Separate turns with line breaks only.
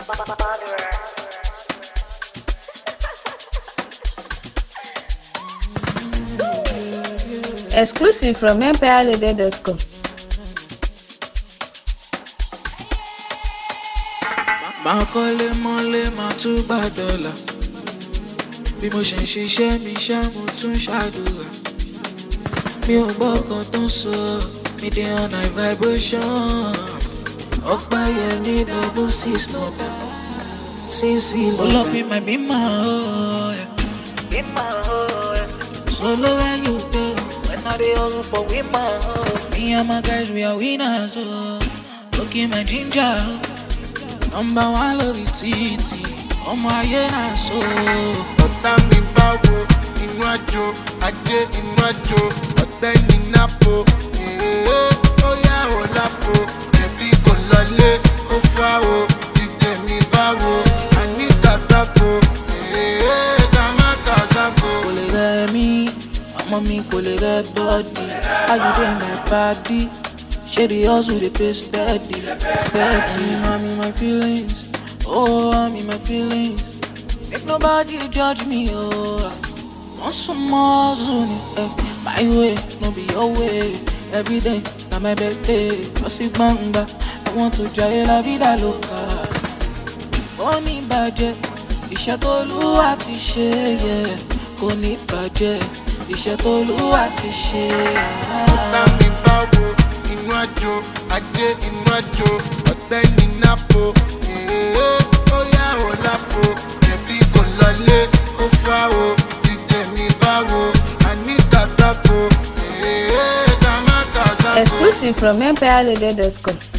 Exclusive from empirelady.com.
máa kọ́lé mọ́lé máa tún gbà dọ́là bí mo ṣe ń ṣiṣẹ́ mi ṣá mo tún ṣàdúrà mi ò gbọ́ kan tó ń sọ mi dey on high vibration ọ̀pá yẹn ní double six mọ̀dà sísì lọ́dà. olómi my be my oh, yeah. be my oh, yeah. solo when you dey when I dey hustle for we my oh. me and my guys we are winners oh. look in my ginger oh. nọmba wa lórí títì ọmọ ayé náà so.
ọ̀tá mi bá wo inú àjò ajé inú àjò ọ̀tẹ́ ní nápò èèyàn ó yá ò lápò ẹ̀bí kò lọlé ó fà o dídé mi bá wo àní kàtàkó èèyàn ká má kàtàkó.
kò lè rẹ mí ọmọ mi kò lè rẹ bọ́ọ̀dì ayọ̀dẹ̀ my body ṣé the hustle dey pay steady steady i'm in my feelings oh i'm in my feelings make nobody judge me oh wọ́n sún mọ́ hustle ni eh, my way no be your way everyday na my birthday lọ sí gbangba i want to jayé la vida loca kò ní bàjẹ́ iṣẹ́ tó lúwa ti ṣe yẹ kò ní bàjẹ́ iṣẹ́ tó lúwa ti ṣe.
ọ̀tá mi bá wo inú àjò ajé inú àjò ọ̀tẹ́ ní nápò èèyàn ó yá ò lápò ẹ̀bí kò lọlé ó fà o dídé mi bá wo àní kàtàkó èèyàn ká má kàtàkó.
Exclusive from empirelady.com.